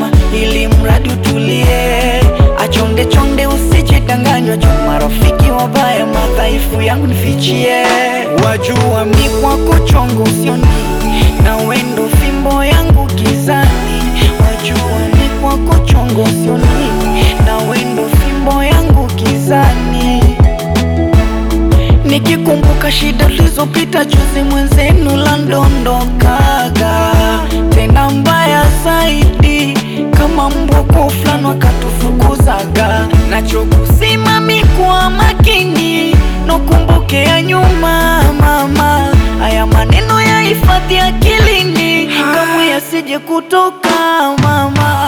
mama, ili mradi utulie, achonde chonde, usijidanganywa juu marafiki wabaya, madhaifu yangu nifichie, wajua mi kwako chongo usioni, na wendo fimbo yangu gizani, wajua mi kwako chongo usioni, na wendo fimbo yangu gizani Nikikumbuka shida ulizopita juzi, mwenzenu la ndondokaga tena mbaya zaidi, kama mbwa fulani wakatufukuzaga. Nachokusimami kwa makini, nokumbuke ya nyuma mama, haya maneno ya hifadhi akilini, kamwe yasije kutoka mama.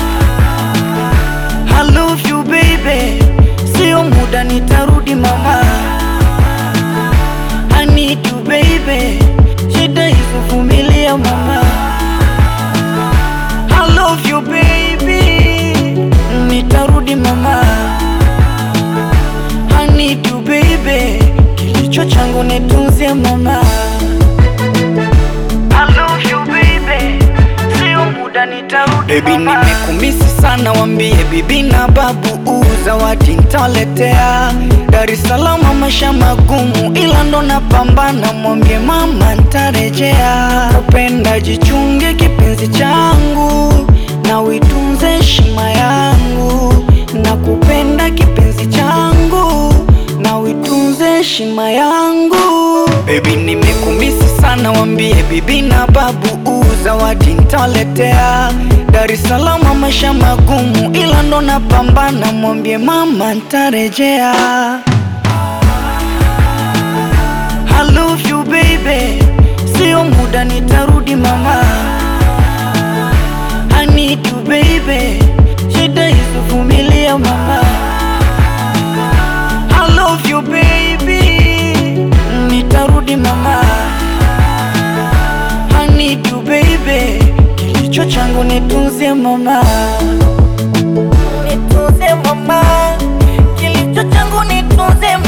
I love you baby, sio muda nitarudi mama I need you baby, shida hizo vumilia mama. I love you baby, nitarudi mama. I need you baby, kilicho changu nitunzie mama. I love you baby, sio muda nitarudi Baby nimekumisi sana, wambie bibi na babu zawadi nitaletea. Dar es Salaam maisha magumu, ila ndo napambana, mwambie mama ntarejea. Kupenda jichunge kipenzi changu, na uitunze heshima yangu, na kupenda kipenzi changu, na uitunze heshima yangu. Baby nimekumisi sana, wambie bibi na babu zawadi nitaletea. Dar es Salaam maisha magumu, ila ndo napambana, mwambie mama ntarejea. I love you baby, sio muda nitarudi mama. I need you baby, shida hizo vumilia mama. I love you baby, nitarudi mama. I need you baby, kilicho changu nitunzie mama. Nitunze mama, kilicho changu nitunze